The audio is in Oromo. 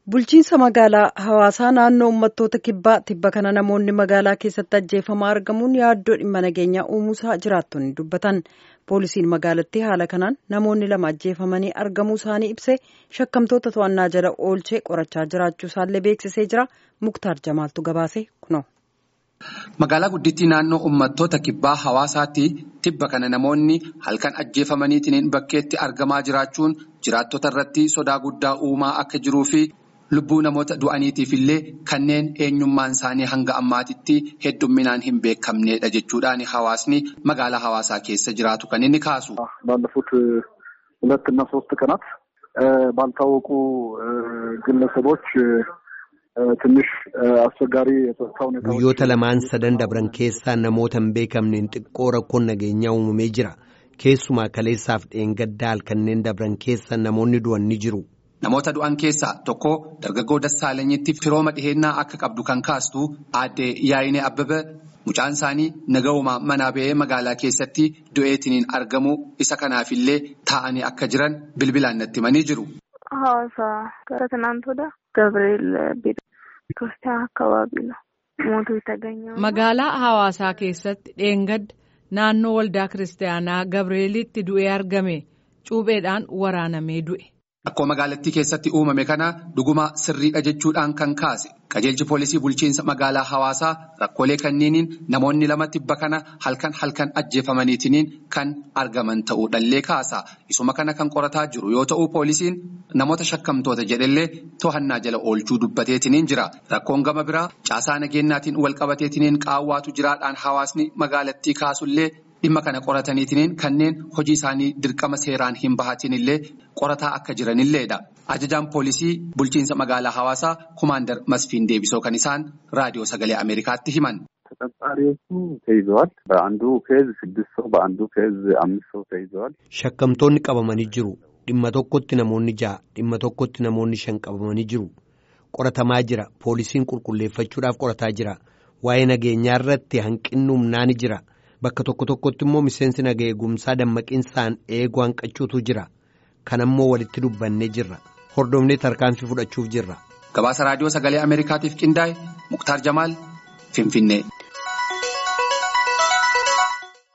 Bulchiinsa magaalaa hawaasaa naannoo uummattoota kibbaa tibba kana namoonni magaalaa keessatti ajjeefamaa argamuun yaaddoo dhimma nageenyaa uumuusaa jiraattonni dubbatan. Poolisiin magaalattii haala kanaan namoonni lama ajjeefamanii argamuu isaanii ibsee shakkamtoota to'annaa jala oolchee qorachaa jiraachuu isaallee beeksisee jira. Muktaar Jamaaltu gabaase kunoo. Magaalaa guddittii naannoo uummattoota kibbaa hawaasaatti tibba kana namoonni halkan ajjeefamaniitiin bakkeetti argamaa jiraachuun jiraattota irratti sodaa guddaa uumaa akka jiruu fi lubbuu namoota du'aniitiif illee kanneen eenyummaan isaanii hanga ammaatitti heddumminaan hin beekamnedha jechuudhaan hawaasni magaalaa hawaasaa keessa jiraatu kan inni kaasu. ባለፉት ሁለትና ሶስት ቀናት ባልታወቁ ግለሰቦች ትንሽ አስቸጋሪ የጸጥታ ሁኔታ guyyoota lamaan sadan dabran keessaa namoota hin beekamneen xiqqoo rakkoon nageenyaa uumamee jira keessumaa kaleessaaf dheengaddaa kanneen dabran keessa namoonni du'an ni jiru. Namoota du'an keessaa tokko dargaggoo Dassaalenyitti firooma dhihennaa akka qabdu kan kaastu aadde Yaayinee Abbabee mucaan isaanii naga'umaa manaa ba'ee magaalaa keessatti du'eetiniin argamu isa kanaafillee taa'anii akka jiran bilbilaan natti himanii jiru. Hawaasa gara Tinaantoodha. Gabriel Beekiristiyaan akkabaabii mootuu itaganyoo. Magaalaa hawaasaa keessatti dheengadda naannoo waldaa kiristaanaa Gabreelitti du'ee argame cuupheedhaan waraanamee du'e. Akkoo magaalattii keessatti uumame kana dhuguma sirriidha jechuudhaan kan kaase qajeelchi poolisii bulchiinsa magaalaa hawaasaa rakkoolee kanneeniin namoonni lama tibba kana halkan halkan ajjeefamaniitiin kan argaman ta'uudhallee kaasa. Isuma kana kan qorataa jiru yoo ta'u poolisiin namoota shakkamtoota jedhellee to'annaa jala oolchuu dubbateetiin jira. Rakkoon gama biraa caasaa nageenyaatiin walqabateetiin qaawwaatu jiraadhaan hawaasni magaalattii kaasullee. Dhimma kana qorataniitiin kanneen hojii isaanii dirqama seeraan hin bahatiin illee qorataa akka jiranilleedha. Ajajaan poolisii bulchiinsa magaalaa hawaasaa kumaandar Masfiin Deebisoo kan isaan raadiyoo sagalee Ameerikaatti himan. ተጠርጣሪዎቹ ተይዘዋል። በአንዱ ኬዝ ስድስት ሰው በአንዱ ኬዝ አምስት ሰው ተይዘዋል። Shakkamtoonni qabamanii jiru. Dhimma tokkotti namoonni ja'a, dhimma tokkotti namoonni shan qabamanii jiru. Qoratamaa jira. Poolisiin qulqulleeffachuudhaaf qorataa jira. Waa'ee nageenyaa irratti hanqinni humnaa ni jira. Bakka tokko tokkotti immoo miseensi naga eegumsaa dammaqiinsaan eeguu hanqachuutu jira. Kan ammoo walitti dubbannee jirra. Hordofnee tarkaanfii fudhachuuf jirra. Gabaasa raadiyoo sagalee Ameerikaatiif qindaa'e Muktaar Jamaal Finfinnee.